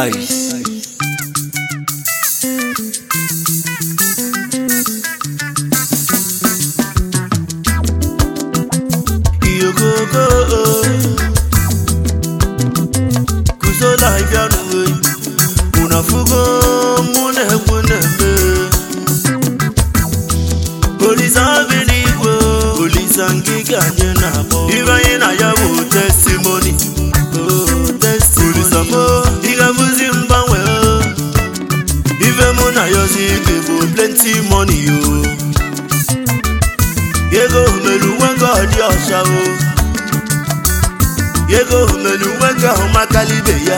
Ice. Iyogogo Kuzola ibianuwe Unafugo mune mune me Olisa bi n'igwe Olisa ngige anyị na-akpọ Ibe anyị na ya bụ testimony Oh, testimony Olisa mo Ị ga-abụzi mgbanwe oh. Ife mụ na yozi ike bụ plenty money yo Ego melu nwoke ọ dị ọcha o Ego melu nwoke ahụ makala ibe ya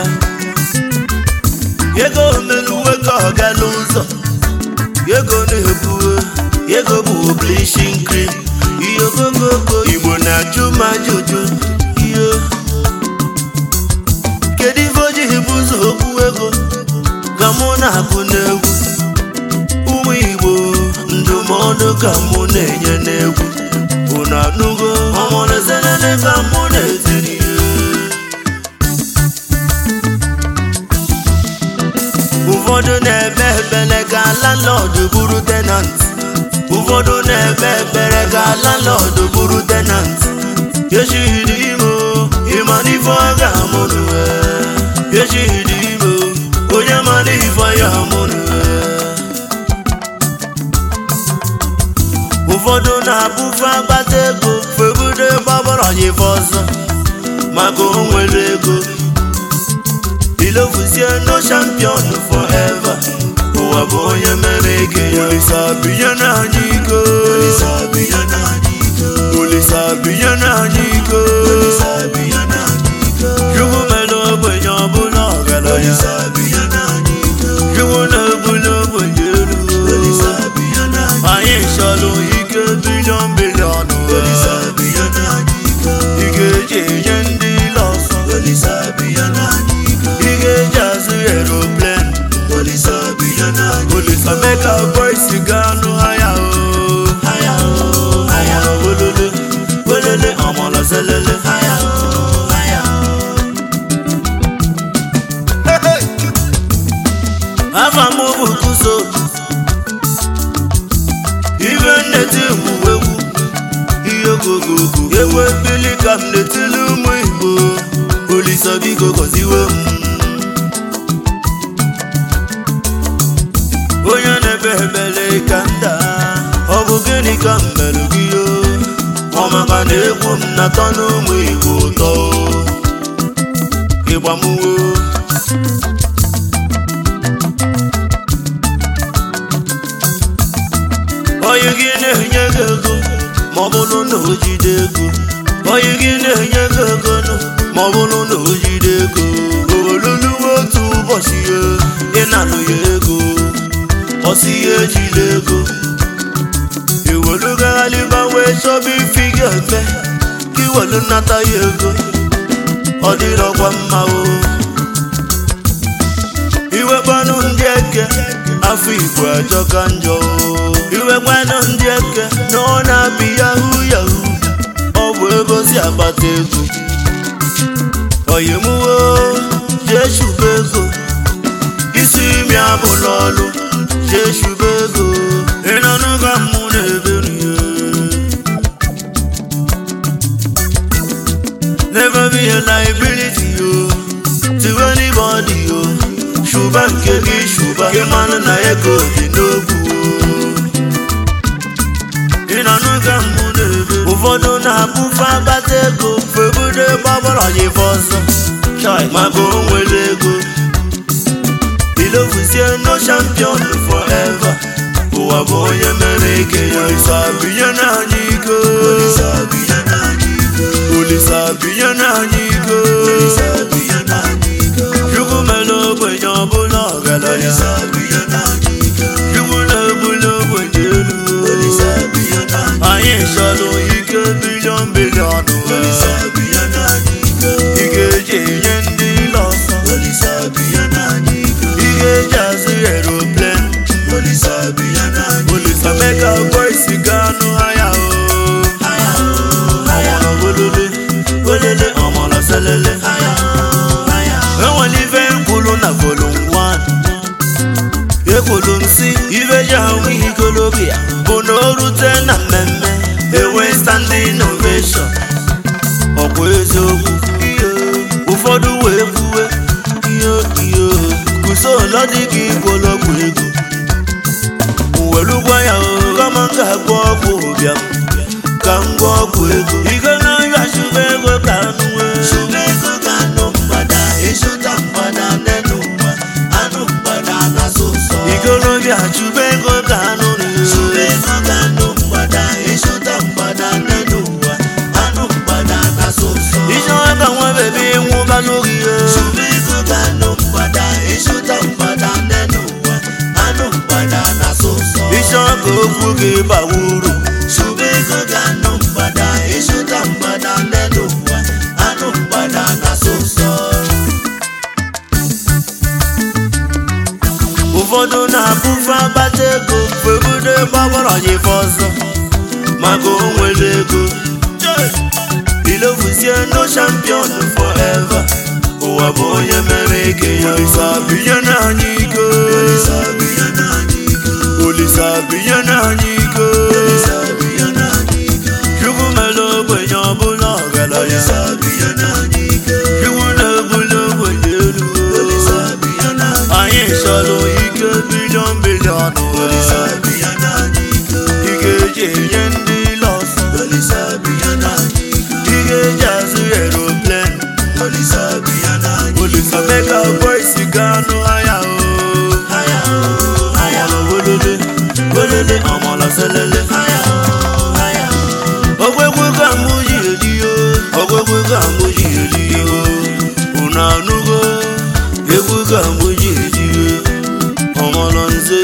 Ego melu nwoke ọ gala ụzọ Ego na-ebu Ego bụ bleaching cream Ihe ogogogo Igbo na-ajụ m ajụjụ Ihe Kedu ife o jighị bụ ụzọ okwu ego Ka mụ na-akụ n'egwu ụmụ igbo ndụmọdụ ka mụ na-enye n'egwu unu anụgo ọmụrụzelele ka mụ na-etiri ụfọdụ na-ekpe ekpere ka landlord bụrụ tenant ụfọdụ na-ekpe ekpere ka landlord bụrụ tenant echihiri ime o, ịma n'ife ọ ga-amụrụ echihiri ime o, onye mara ife ya amụrụ ụfọdụ na-abụfe agbata ego febudo gbabara ya ife ọzọ maka o nwere ego ilofuzie no champion forever ụwa bụ onye mere ike ya olisa binye n'anya iko olisa binye n'anya iko chukwu mere ogbenye ọbụla ọgaranya chukwu na-ebuli ogbenye elu anyị chọrọ ike bilion bilion ị ga-eji enye ndị ile ọsọ ị ga-eji azụ aeroplan olisa meka boys ga-anụ haya o olele olele ọmọlọ zelele afa m bụ kuzo ibe nneti egwu egwu ihe ogogogo ewu ebili ka m netili ụmụ igbo olisa biko gọziwe m onye na-ebe ebele ka nda ọ bụ gịnị ka m mere gị o ọ maka na egwu m na-atọ n'ụmụ igbo ụtọ ịgbamuwo onye gị na-enye gị ego ma ọ bụrụ na o jide ego onye gị na-enye gị ego nụ ma ọ bụrụ na o jide ego oluluwe otu ụbọchị ya ịnanụ ya ego ọsị ya ejila ego iwelugaghalịba wee chọba ifi ga-eme ka iwelu nnata ya ego ọ dịrọkwa mma o iwekwanụ ndị eke afọ igbo ajọka njọ o. iwekwanụ ndị eke na ọ na-abị yahu yahu ọ bụ ego si akpata ego oyimuwo jee shuba ego isi imi abụla ọlụ jee shuba ego ịnọnụ ka mụ na-eberi ya Never be a liability, yo. To anybody, yo. Shuba nke gị shuba gị manụ na ego dị n'ogwu ị na-anụ ka mụ na-ebe ụfọdụ na-abụfe agbata ego febudo gbagbara ya ife ọzọ Chai, maka o nwere ego ilofuzie no champion forever ụwa bụ onye mere ike ya olisa binye n'anya iko olisa binye n'anya iko chukwu mere ogbenye ọbụla ọgaranya chukwu na-ebuli ogbenye elu anyị chọrọ ike bilion bilion ị ga-eji enye ndị ile ọsọ ị ga-eji azụ aeroplan olisa meka boys ga-anụ haya o olele olele ọmọlọ gbagbara ya ife ọzọ maka o nwere ego ilovuzie no champion forever ụwa bụ onye mere ike ya olisa binye n'anya iko olisa binye n'anya iko chukwu mere ogbenye ọbụla ọgaranya chukwu na-ebuli ogbenye elu anyị chọrọ ike bilion bilion ike eji enye ndị lọs ike eji azụ aeroplan olisa mega boys ga-anụ ahịa o welele welele ọmọlọ selele ogwegwe ka mụ ji edi o ogwegwe ka mụ ji edi o unu anụgo egwu ka mụ ji edi o ọmọlọ nze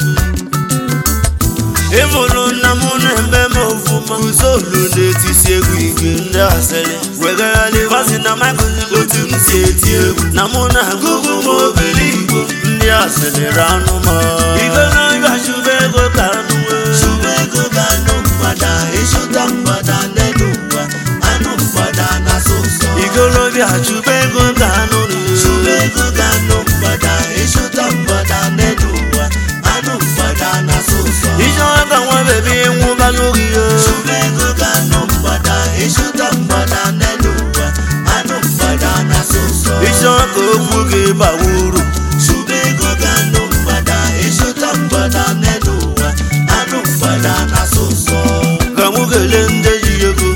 ịmụrụ nna m na-eme m ofụma uzolu na-etisi egwu ike ndị asịrị wegagharị vazi na makụzi otu m si eti egwu na mụ na agụgụ m obere igbo ndị asịrị ranụ m igwe na-abịa chụba ego ka anụ Chụba ego ga-anụ mgbada ịchụta mgbada n'elu ụwa anụ mgbada na-asụ ụsọ ikolobịa chụba ego ka anụ Chụba ego ga-anụ mgbada ịchụta mgbada n'elu ụwa anụ mgbada na-asụ ụsọ ijeọma ka nwa bebi nwụba n'oge ya Chụba ego ga-anụ mgbada ịchụta mgbada n'elu ụwa anụ mgbada na-asụ ụsọ ijeọma ka okwu gị bawa uru Chụba ego ga-anụ mgbada ịchụta mgbada n'elu ụwa anụ mgbada na-asụ ụsọ ka mụ kelee ndị ji ego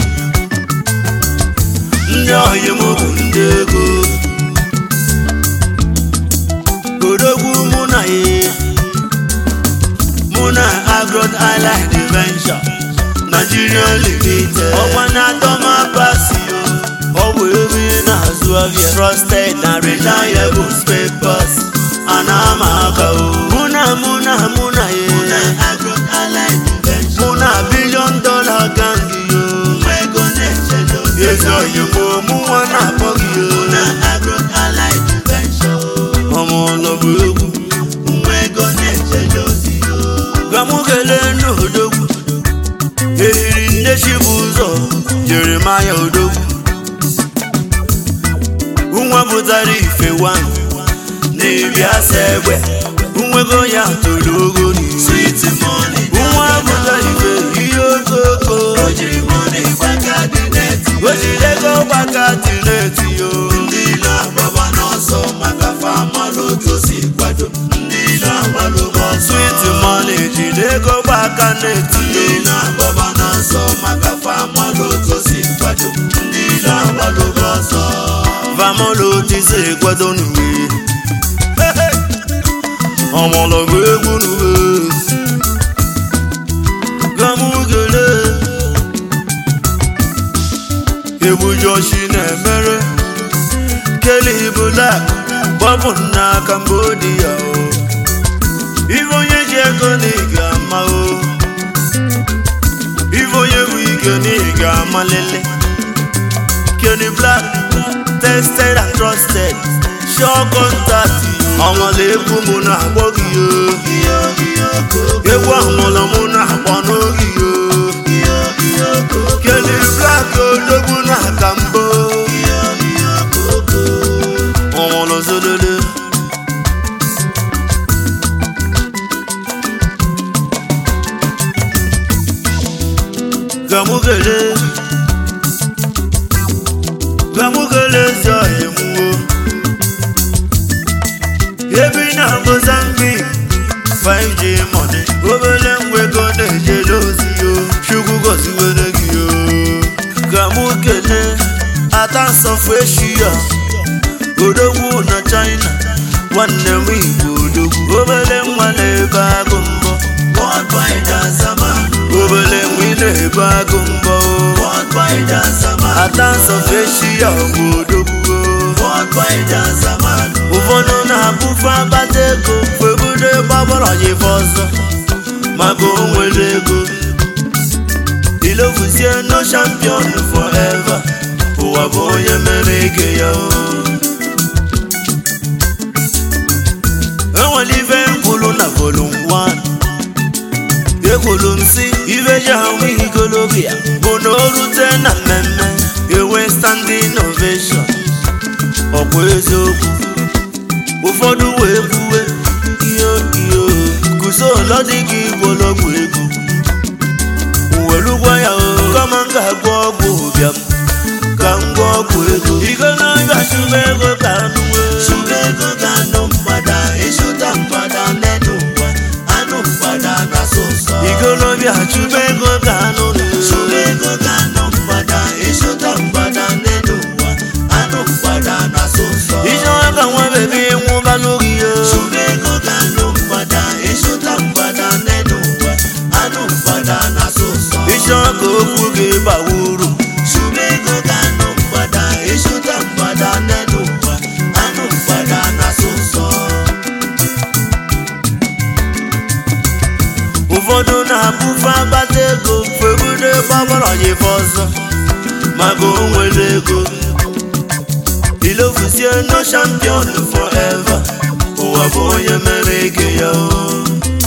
ndị ọhịa m bụ ndị ego odogwu mụ na ya mụ na agrot island venture nigeria limited ọkwa na dọma pasio ọ bụ ebe ị na-azụ ahịa trusted na reliable spare parts a na-ama aka o mụ na mụ na mụ na ya Agro-Allied Invention mụ na bilion dọla gangi yo nwa ego na-echele ozi ezi oyi mụ mụ nwa na-akpọ gị yo na Agro-Allied Invention ọmụlọ bụ egwu nwa ego na-echele ozi ka mụ kelee n'odogwu eriri nne chi bụ ụzọ jeremaya odogwu nwa pụtara ife wan na-ebi asa egbe nwego ya toro ogo n'ihu Sweet money nwa pụtara ife ihe okoko o jiri money gbaka dị n'eti o jiri ego gbaka tineti yo ndị ilo agbaba n'ọsọ maka famalụ otu si kwado ndị ilo agbalụgo ọsọ sweet money jiri ego gbaka neti ndị yo ilo agbaba n'ọsọ maka famalụ otu si kwado ndị ilo agbalụgo ọsọ famolo ti se kwado n'uwe ọmọlọgwụ egwu n'uwe gamugele egwu joshi na-emere keli bulak gbapụ na cambodia o ife onye ji ego na ị ga-ama o ife onye bụ ike na ị ga-amalele Kenny Black, tested and trusted, sure contact. Ọmọlẹ̀ egwu mụ na-akpọ gị yo. iyo iyo koko Egwu ọmọlọ mụ na-akpọ n'oge yo. iyo iyo koko Kenny Black odogwu na kambo. iyo iyo koko Ọmọlọ zolele. Gamugele. Gamugele zọ emuwo. Ebi na Mozambique, 5G money. Obele ngwego na-ejele ozi yo. Chukwu gọziwere gị yo. Gamugele. Atansọfụ Eshia. Odogwu na China. Nwanne m Igbo odogwu. Obele nwa na-ebe agụ mbọ. Worldwide Azama Obele nwa ị na-ebe agụ mbọ. Worldwide Azama Atansọfụ Eshia bụ odogwu. Worldwide Azama ụfọdụ na-abụfe akpata ego febudo gbagbara ya ife ọzọ maka o nwere ego ilofuzie no champion forever ụwa bụ onye mere ike ya o enwere ife mkwulu na volum 1 ekwuru m si ibe ji ahụ ikolobia bụ na o rute na mmemme enwe standing ovation ọkwa eziokwu ụfọdụ wee kwuwe iyo iyo kuso ụlọ dị ka igbolọgwụ egwu were gwa ya o kama m ga-agwọ ọgwụ ụbịam ka m gwa ọgwụ ego igolobia chụba ego ka anụ wee Chụga ego ga-anụ mgbada ịchụta mgbada n'elu ụwa anụ mgbada na-asọ ụsọ igolobia chụba ego ka anụ Chụga ego ga-anụ mgbada ịchụta mgbada n'elu ụwa anụ mgbada na-asọ ụsọ ijewa ka nwa bebi nwụbalụ gị yo Chụga ego ga-anụ mgbada ịchụta mgbada n'elu ụwa anụ mgbada na-asọ ụsọ ijewa ka okwu gị bawa uru Chụga ego ga-anụ mgbada ịchụta mgbada n'elu ụwa anụ mgbada na-asọ ụsọ ụfọdụ na-abụfe agbata ego febudo gbagbara yife ọzọ maka o nwere ego ilofusie no champion forever ụwa bụ onye mere ege ya o